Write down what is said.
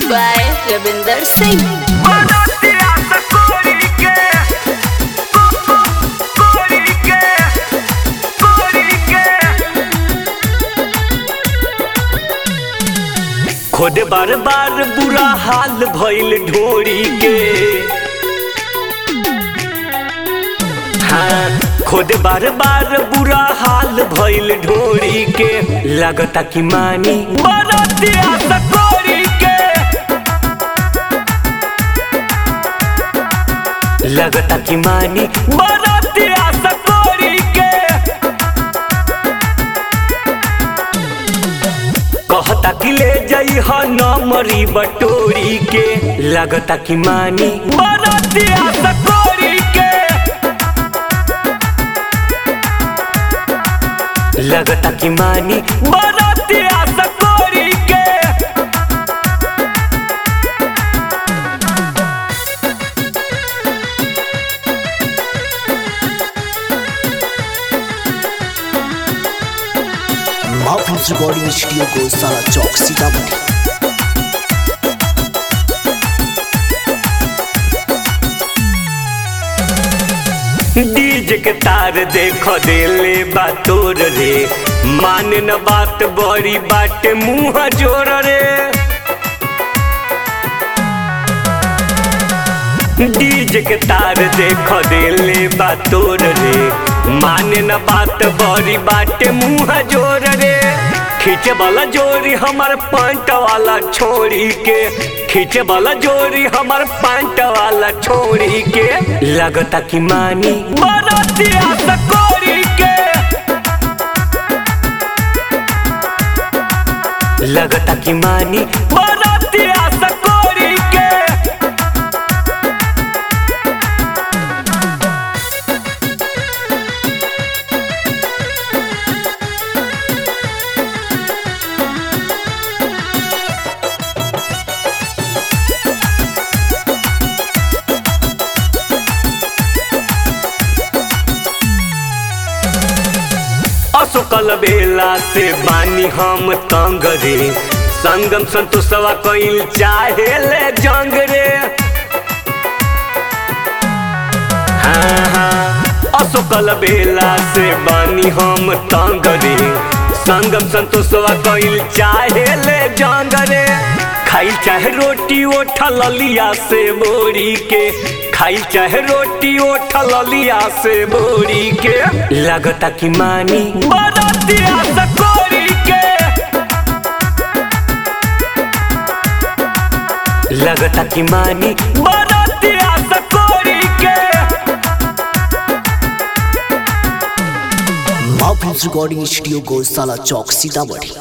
by Ravinder Singh. खुद बार बार बुरा हाल भइल ढोरी के हाँ खुद बार बार बुरा हाल भइल ढोरी के लगता कि मानी बरतिया सकोरी के लगता कि मानी बरतिया सकोरी के कहता कि ले जाई ह नमरी बटोरी के लगता कि मानी बरतिया सकोरी के लगता कि मानी बरतिया सकोरी के महफूज रिकॉर्डिंग स्टूडियो को सारा चौक सीतामढ़ी डीजे के तार देख देले बा तोर रे मान न बात बड़ी बाटे मुंह जोर रे डीजे के तार देख देले बा तोर रे मान न बात बड़ी बाटे मुंह जोर रे खींचे वाला जोरी हमार पंट वाला छोड़ी के खींचे वाला जोरी हमार पंट वाला छोड़ी के लगता कि मानी बरतिया सकोरी के लगता कि मानी बरतिया सकोरी के असुकल बेला से बानी हम तंग रे संगम संतोषवा कइल चाहे ले जंग रे हाँ हाँ असुकल बेला से बानी हम तंग रे संगम संतोषवा कइल चाहे ले जंग रे खाई चाहे रोटी ओठल लिया से बोरी के खाई चाहे रोटी ओठल लिया से बोरी के लगता कि मानी बरतिया सकोरी के लगता कि मानी बरतिया सकोरी के महफूज रिकॉर्डिंग स्टूडियो को साला चौक सीतामढ़ी